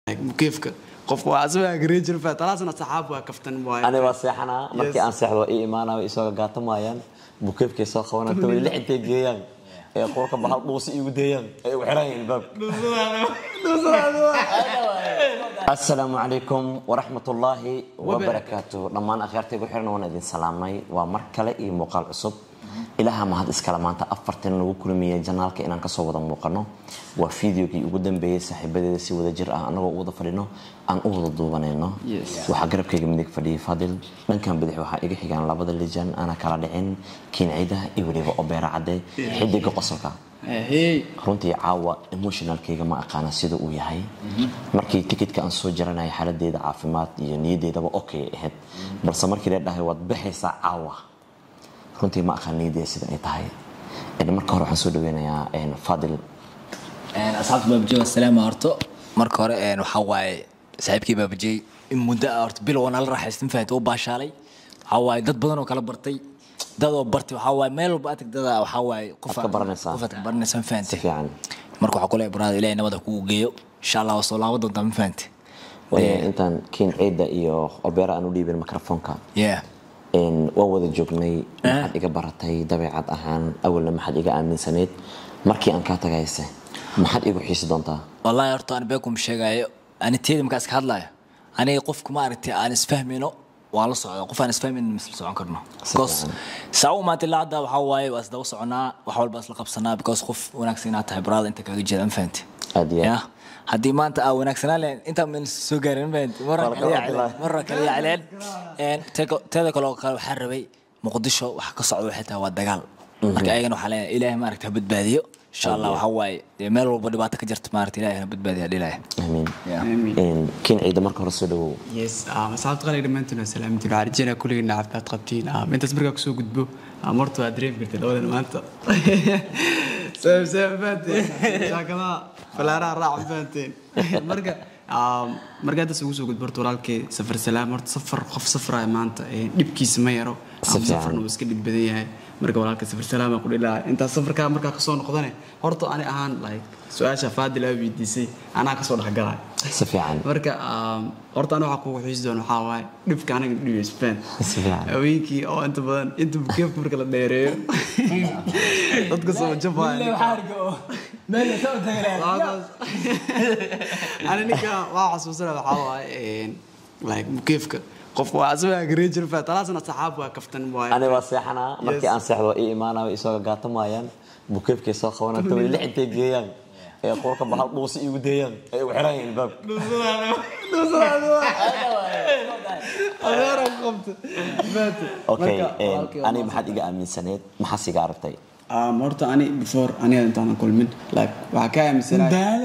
mukeefka qofka waa asagaa garee jira fa talaasna saxaab waa kaftan waaye ani waa seexanaa markii aan seexdo ii imaanayo isagoo gaata maayaan bukeefkay soo qabanata way lix intay geeyaan ee qolka bahal dhuusi igu deeyaan ay ugu xiran yihiin albaabka asalaamu calaykum waraxmatullaahi wabarakaatu dhammaan akhyaartaygu xiran waan idin salaamay waa mar kale iyo muuqaal cusub ilaha mahad iskale maanta afartan lagu kulmiyey janaalka inaan kasoo wada muuqano waa fideogii ugu dambeeyey saaxiibadeeda si wada jir ah anagoo u wada fadhino aan u wada duubanayno waxaa garabkayga midig fadhiyay fadil dhankan bidix waxaa iga xigaan labada lijan ana kala dhicin kiincida iyo weliba obeera cadde xidiga qosolka runtii caawa emotionalkayga ma aqaana sida uu yahay markii tikitka aan soo jaranaya xaaladeeda caafimaad iyo niyadeedaba okay ahayd balse markii la dhahay waad baxaysaa caawa runtii ma aqaan niyadeeda sida ay tahay marka hore waxaan soo dhaweynayaa fadil asxaabta baabajey waa salaama horto marka hore waxaa waaye saaxiibkii baabajey in muddo ah horta bil waa nala raaxaystin fahamtay oo baashaalay waxaa waaye dad badan oo kala bartay dad oo bartay waxaa waaye meel walba adag dada waxaa waaye qof Aad ka baranaysaa. qof aad ka baranaysaa ma si fahantay fiican marka waxaa kule baraada ilaahay nabada kugu geeyo insha allah waa soo laaban doontaa ma fahantay Waayo intaan kiin ciida iyo obeera aan u dhiibin mikrofoonka yeah waan wada joognay maxaad iga baratay dabeecad ahaan awalna maxaad iga aaminsaneyd markii aan kaa tagayse maxaad igu xiisi doontaa wallaahi horta aan beekum sheegaayo ani teeda markaa iska hadlaayo aniga qofka maaragtay aan isfahmayno waan la socdaa qof aan isfahmayno misla socon karno because saa u maanta ilaa hadda waxaa waaye waa isdaba soconaa wax walba isla qabsanaa because qof wanaagsan inaad tahay baraada inta kaga jeeda ma fahanti aad iyo ya aad haddii maanta aa wanaagsanaan lahayn intaa mayna soo gaarin ma fahanti marra Waa la kale kala yaa hadlaa. cileen marra kale yaa cileen Een, teeda- teeda kale oo kale waxaa rabay muqdisho waxa ka socda waxay tahay waa dagaal marka ayagana waxaa leeyahay ilaahay maaragta ha badbaadiyo insha allah waxaa waaye dee meel walba dhibaato ka jirta maaragta ilaahay ha badbaadiya dhilaya amiin Yeah. kiin ciida marka hore soo dhawow yes asxaabta qaaliga dhammaantiin waa salaamintiin waxaa rajeynayaa kulligiina caafimaad qabtiin Ah, intaas markaa kusoo gudbo ah, marta waa dareemi kartay labadan maanta saam saam fahanteen shaakadaha falaaraha raac fahanteen marka ah, markaa intaas ugu soo gudbo horta walaalkay safar salaam horta safar qof safraya maanta eh, dhibkiisa ma yaro Si fiican. safarna wuu iska dhib badan yahay marka walaalka safar salaam aan ku dhihi lahaa intaas safarkaa markaa kasoo noqdane horta ani ahaan like su-aasha faadil aa weydiisay anaa kasoo dhexgalaya si fiican marka um, horta ana waxaa kugu xiisi doona waxaa waaye dhibka anaga dhibi spain Si fiican. haweenkii oo inta badan inta bukeefka marka la dheereeyo dadka soo jabaya ani ninka waa xasuusana waxaa waaye like bukeefka qofka waa asagaa garee jira fa talaasna saxaab waa kaftan waaye ani waa seexanaa markii aan seexdo ii imaanayo isagoo gaata maayaan bukeefkay soo qabanata way lix intay geeyaan ee qolka bahal dhuusi igu deeyaan ay ugu xiran yihiin albaabka adeeran qabta okay Marka, een, walaalkay ani maxaad iga aaminsaneyd maxaas iga aragtay Um, horta ani before aniga intaanan kulmin like waxaa ka aaminsanahay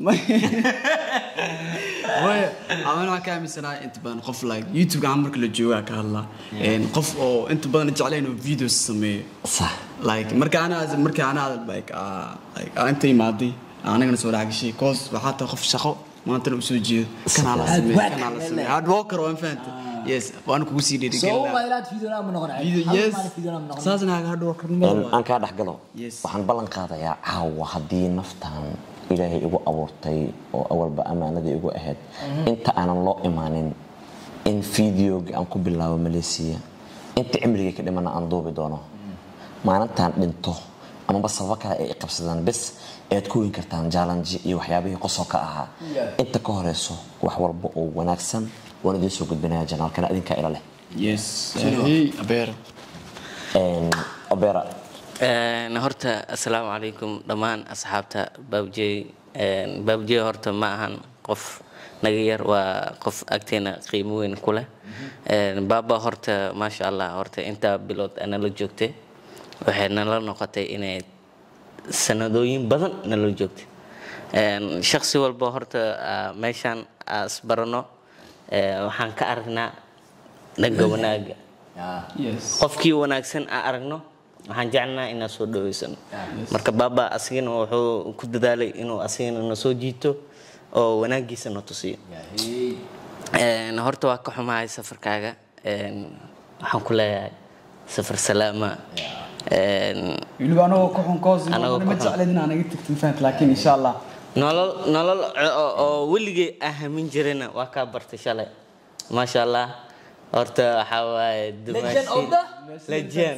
maya aman waxaa ka aaminsanahay inta badan qof like youtube gacan marka la joogaa ka hadlaa Een, qof oo inta badan jeclayn oo videos sameeyo sax like marka anaa marka anaa like ah, like ah, inta imaaday anagana soo dhaxgashay cause waxaa tahay qof shaqo maantana usoo jeedo kanaa la sameeyo kanaa la sameeyo hard worker waan fahanta yes waan kugu sii dhiirigelina yes saasna hard worker Een, aan kaa dhex galo Yes. waxaan ballan qaadayaa caawa haddii naftan ilaahay igu abuurtay oo awalba ammaanadii igu ahayd inta aanan loo imaanin in fideoga aan ku bilaabo malaysia inta cimrigay ka dhimana aan duubi doono maalintaan dhinto amaba sababo kale ay i qabsadaan bes ayaad ku weyn kartaan jaalanji iyo waxyaabihii qosolka ahaa inta ka horeyso wax walba oo wanaagsan waan idiin soo gudbinaya janaalkana idinkaa ila leh yes hey abeer Een, obera Een, horta assalaamu calaykum dhammaan asxaabta baabjey Een, baabjey horta ma ahan qof naga yar waa qof agteena qiimo weyn ku leh Een, baaba horta maasha allah horta intaa bilood nala joogtay waxay nala noqotay inay sanadooyin badan nala joogtay Een, shaqsi walba horta ah, meeshaan as barano eh, waxaan ka aragnaa dhanka wanaaga yes qofkii wanaagsan aan aragno waxaan jecelnaha inaan soo dhaweysano marka baaba asigana wuxuu ku dadaalay inuu asigana na soo jiito oo wanaagiisa na tusiyo Een, horta waa ka xumahay safarkaaga Een, waxaan ku leeyahay safar salaama Een, weliba anagoo ku xun koos Anagoo ma ku xun. jecleed inaan naga tagtin fahant laakiin insha allah nolol nolol oo- oo weligay ahamin jirayna waa kaa bartay shalay maasha allah horta waxaa waaye Legend of the- legend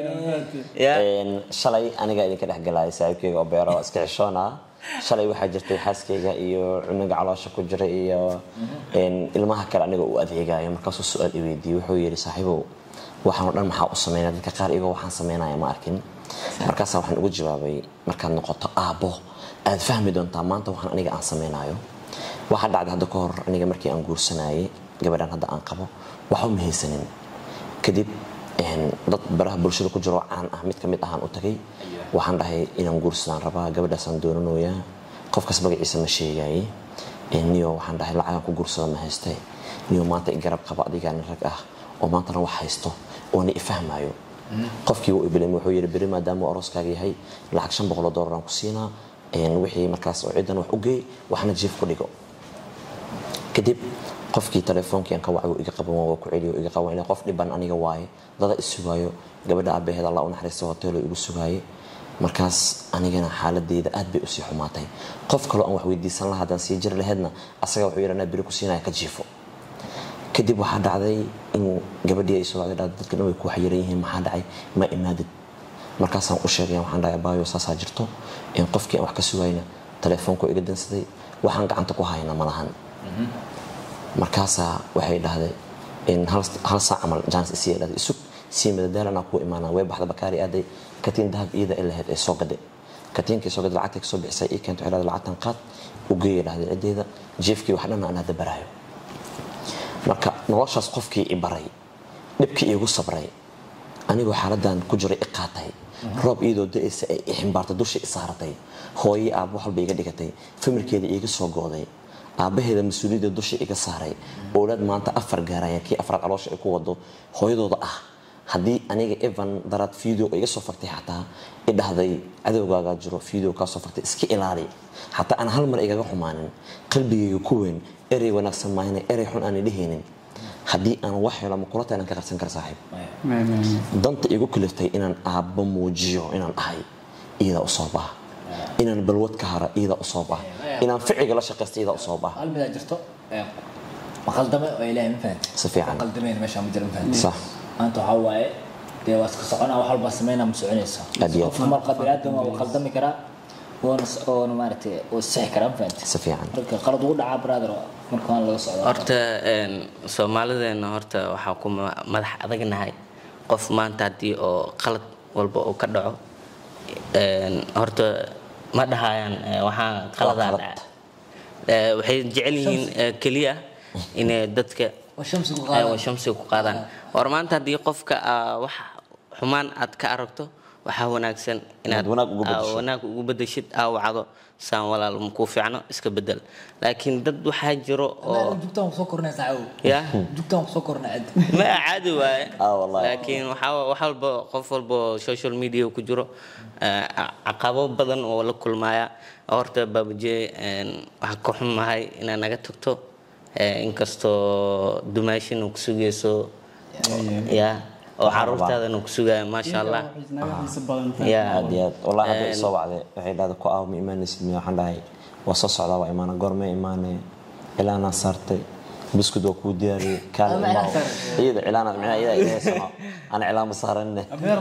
ya Een, shalay aniga idinka dhex galaya saaxiibkeyga oo beero iska xishoona shalay waxaa jirtay xaaskeyga iyo cunuga caloosha ku jira iyo een, ilmaha kale aniga u adeegayo markaasuu su-aal i weydiiyey wuxuu yidhi saaxiibow waxaan oo dhan maxaa u sameynaya dadka qaar igoo waxaan sameynaya ma arkin markaasaa waxaan ugu jawaabay markaad noqoto aabbo aad fahmi doontaa maanta waxaan aniga aan sameynayo waxaa dhacday hadda ka hor aniga markii aan guursanayay gabadhan hadda aan qabo waxa uma haysanin kadib een, dad baraha bulshada ku jiro caan ah mid ka mid ahaan u tagay waxaan dhahay inaan guursadaan rabaa gabadhaasaan doonanayaa qofkaas magaciisa ma sheegaye Een, niyo waxaan dhahay lacagaan ku guursada ma hayste niyo maanta i garab qaba adigaani rag ah oo maantana wax haysto oona i fahmayo qofkii wuu ibilimi wuxuu yidhi beri maadaama uu arooskaaga yahay lacag shan boqol oo doolar aan ku siinaa Een, wixii markaas oo ciddan wax u geey waxna jiif ku dhigo kadib qofkii telefoonkiian ka wacay wuu iga qaban waa ku celiyo iga qaban ilaa qof dhiban aniga waaye dada isugaayo gabadha aabaheed allah u naxariista hoteelo igu sugaaye markaas anigana xaaladeyda aad bay usii xumaatay qof kaloo aan wax weydiisan lahaa haddaan sii jiri laheedna asaga wuxuu yidhi anaa beri ku siinaya ka jiifo kadib waxaa dhacday in gabadhii ay soo wacday dhacday dadka dhan way ku waxyaran yihiin maxaa dhacay ma imaadid markaasaan u sheegay waxaan dhahay baayo saasaa jirto in qofkii aan wax ka sugayna telefoonku iga dansaday waxaan gacanta ku hayna ma lahan markaasaa waxay dhahday in hal hal saac camal jaanis isii dhahday isug sii madadaal anaa kuu imaanaa way baxda bakaari aaday katiin dahab iyada ay lahayd ee soo gaday katiinkii soo gaday lacagtay kasoo bixisay ii keento waxay dhahday lacagtan qaad u geeya dhahday ciddeeda jiefkii wax dhan aan hadda baraayo marka noloshaas qofkii i baray dhibkii iigu sabray anigoo xaaladan ku jiray i qaatay roob iyadoo da-aysa ay i ximbaartay dusha i saaratay hooye aabbo wax walba iga dhigatay famirkeeda iiga soo gooday aabbaheeda mas-uuliyadda dusha iga saaray owlaad maanta afar gaaraya kii afraad caloosha ay ku wado hooyadooda ah haddii aniga evan daraad video iga soo fartay xataa i dhahday cadowgaagaa jiro video kaa soo fartay iska ilaali xataa aan hal mar igaga xumaanin qalbigayga ku weyn erey wanaagsan maahina erey xun aan dhehaynin haddii aan wax helo ma kula taynaan ka qarsan kara saaxiib danta igu kaliftay inaan aabbo muujiyo inaan ahay iyadaa u soo baha inaan balwad ka hara iyadaa u soo baha inaan ficiga la shaqaysta iyadaa u soo baha hal midaa jirto ee, maqaldame oo ilaahay ma fahanti Si fiican. maqaldameen meesha ma jira ma fahanti Sax. maanta waxaa waaye dee waa iska soconaa wax walba sameynaa ma soconayso Aad iyo aad. qofka marka biniaadam waa qaldami karaa woona oona maaragtay oo sixi karaa ma fahanti si fiican marka qalad ugu dhacaa brother marka waan laga socdaa horta een, soomaalideena horta waxaa ku ma- madax adagnahay qof maanta haddii oo qalad walba uu ka dhaco een, horta ma dhahayaan eh, waxaa qaladaa qalad. dhaca Eh, waxay jecel yihiin eh, keliya inay dadka waa shamsi ku ay qaada waa shamsiga ku qaadaan war maanta haddii qofka aa wax xumaan aad ka aragto waxaa wanaagsan inaad Inaad wanaag ugu aa, beddesho. wanaag ugu bedeshid aa wacdo saan walaal makuu fiicno iska bedel laakiin dad waxaa jiro oo jugtaan kusoo kornay saacadow ya jugtaan kusoo kornay cid ma caadi waaye Ah, wallahi. laakiin waxaa wax walba qof walba oo social media ku jiro eh, caqabo badan oo la kulmaya horta baabuje waxaa ka xumahay inaad naga tagto eh, inkastoo dumaashin uu ku sugayso ya oo caruurtaadana ku sugaya maasha allah ya aad iyo aad wallahi hadda i soo wacday waxay dhahday ku aaw ma imaanaysid miya waxaan dhahay waa soo socdaa waa imaana goormee imaane cilaanaa saartay buskud waa kuu diyaariyey kaale Ama imaaw cilaan saaran. iyada cilaana micnaha iyada iga sano ana cilaan ma saaranine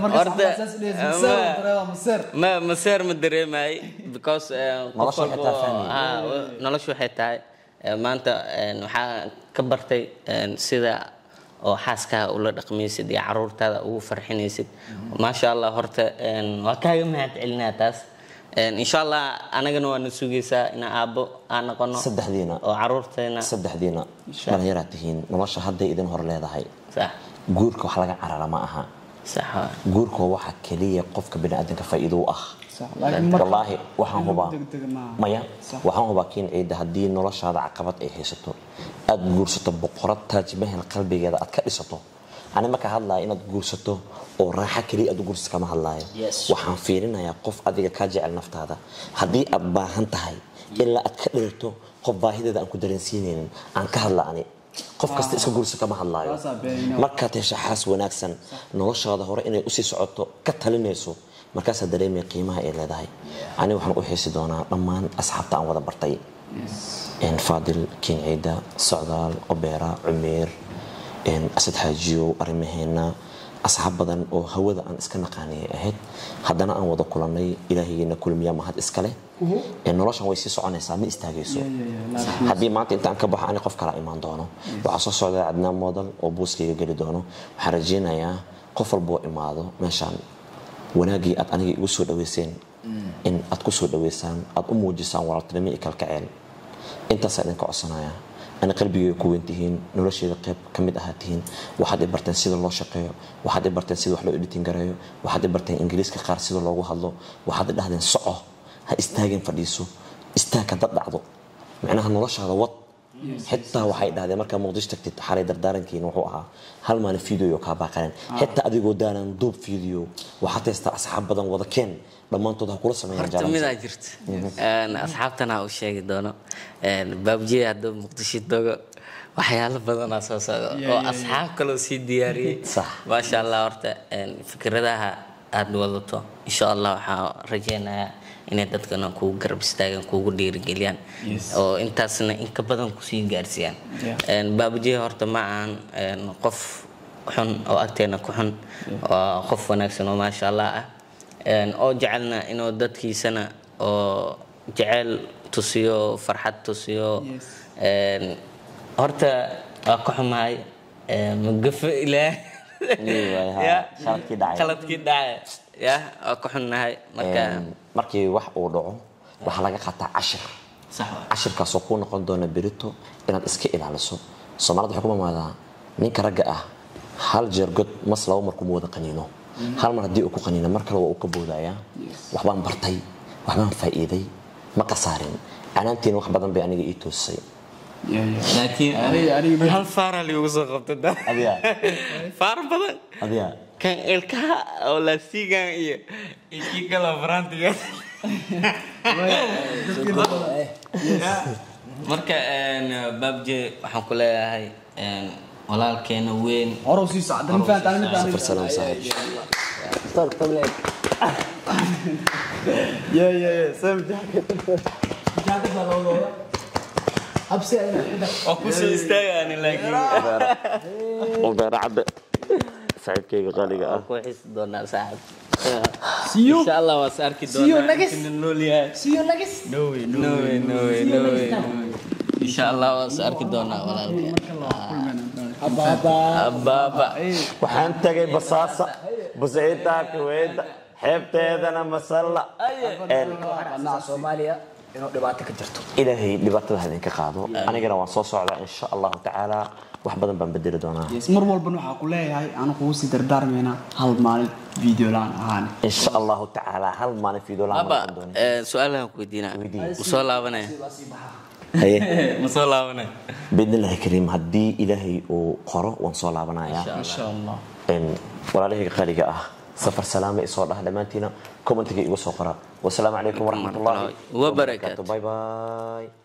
ma maseer ma dareemay because eh, qof Nolosha waxay walbo- tahay fahmi. ah, wa- nolosha waxay tahay eh, maanta eh, waxaa ka bartay eh, sida oo xaaskaha ula dhaqmaysid iyo caruurtaada ugu farxinaysid maasha allah horta eh, waa kaaga mahad celinaa taas Eh, insha allah anagana waa na sugaysaa inaan aabbo aan noqono Saddexdiina. oo caruurteena saddexdiina dhallinyaraad tihiin nolosha hadday idin hor leedahay sax guurka wax laga carara ma aha sax waa. guurka waa waxa keliya qofka biniaadanka faa'iido u ah wallaahi waxaan hubaa maya waxaan hubaa kiin ciida haddii noloshaada caqabad ay haysato aad guursato boqorad taajmahel qalbigeeda aad ka dhisato ani marka hadlaya inaad guursato oo raaxa keliya aad u guursato kama hadlaayo Yes. waxaan fiirinayaa qof adiga kaa jecel naftaada haddii aad baahan tahay ilaa aad ka dheerto qof baahideeda aan ku dareensiinaynin aan ka hadla ani qof kasta iska guursa kama hadlaayo Waasaa beenina. markaad hesha xaas wanaagsan noloshaada hore inay usii socoto ka talinayso markaasaa dareemaya qiimaha ay leedahay aniga waxaan u xiisi doonaa dhammaan asxaabta aan wada bartay een, faadil kinciida socdaal obeera cumeer een, asad xaajiyow arrimaheena asxaab badan oo hawada aan iska naqaaniyay ahayd haddana aan wada kulannay ilaahaygeena kulmiyaa mahad iskale Een, noloshan way sii soconaysaa ma istaagayso haddii maanta intaan ka baxo ani qof kala imaan doono waxaa soo socda cadnaan modal oo buuskayga geli doono waxaan rajaynayaa qof walboo imaado meeshaan wanaaggii aad aniga igu soo dhaweyseen in aad ku soo dhaweysaan aad u muujisaan walaaltinimo iyo kalkaceel intaasaa idinka codsanaya ani qalbigayga ku weyntihiin nolosheeda qayb ka mid ahaa tihiin waxaad i barteen sida loo shaqeeyo waxaad i barteen sida wax loo editin gareeyo waxaad i barteen ingiriiska qaar sida loogu hadlo waxaad i dhahdeen soco ha istaagin fadhiiso istaag hadad dhacdo macnaha noloshaada wad xitaa waxay dhahdeen markaa muqdisho tagtid xalay dardaarankiina wuxuu ahaa hal maalin video kaa baaqaleen xitaa adigoo daanan duub video waxaad haystaa asxaab badan wada keen dhammaantood ha kula sameeyaan horta jaalansi. midaa jirta Een, asxaabtana u sheegi doono Een, baabjiye hadduu muqdisho dogo waxyaalo badanaa soo socda oo asxaab kaloo sii diyaariyey Sax. maasha allah horta een, fikradaha aad wadato insha allah waxaa rajeynayaa inay dadkana kugu garab istaagaan kugu dhiirigeliyaan oo intaasna in ka badan kusii gaarsiiyaan Een, baabjiye horta ma ahan een, qof xun oo agteena ku xun waa qof wanaagsan oo maasha allah ah Een, oo jecelna inuu dadkiisana oo jecel tusiyo farxad tusiyo Een, horta waa ka xumahay Een, magafa ilaah Nii waay, haa. Ya. Khaladkii dhacay. khaladkii dhacay ya waa ka xunnahay marka Een, markii wax uu dhaco waxaa laga qaataa cashir sax waa. cashirkaasoo kuu noqon doona berito inaad iska ilaaliso soomaalida waxay ku mamaadaa ninka ragga ah hal jeer god mas laba mar kuma wada qaniino hal mar haddii uu ku qaniino mar kale waa uu ka boodayaa waxbaan bartay waxbaan faa'iiday ma qasaarin canaantiina wax badan bay aniga ii toosisay laakiin Aniga- aniga- hal faara liigu soo qabta da adiga faar badan adiga kan ilkaha oo laasigan iyo iyo kii kaloo farantiga marka een, baabje waxaan ku leeyahay een, walaalkeena weyn horow sii socda ma fahantaa midda safar salaam saaxiib ya ya ya sam habsi oo kusoo istaagaani laakiin obeera cadde saaxiibkayga qaaliga ah ku xisi doonaa saaxib siyo insha allah waa is arki See you doonaa next. inta nool yahay siyo nagis no way no way no way no way no way insha allah waa is arki doonaa walaalkeen abaaba waxaan tagay basaasa busciitaa kuweyda xeebteedana masalla soomaaliya inuu dhibaato ka jirto ilaahay dhibaatada ha idinka qaado anigana waan soo socdaa insha allahu tacaala wax badan baan bedeli doonaa yes mar walbana waxaa ku leeyahay anu kugu sii dardaarmaynaa hal maalin video laan ahaan insha allahu tacaala hal maalin fiidoo la aba aan doonay eh, su-aalahan ku weydiinaa Weydii. ma soo laabanaya haye ma soo laabanaya biidnillahi kariim haddii ilaahay uu qoro waan soo laabanayaa insha allah Een, walaalahayga qaaliga ah safar salaama isoo dhah dhammaantiina commentiga igu soo qora wasalaamu calaykum waraxmatullaahi Wabarakaatuh. bye bye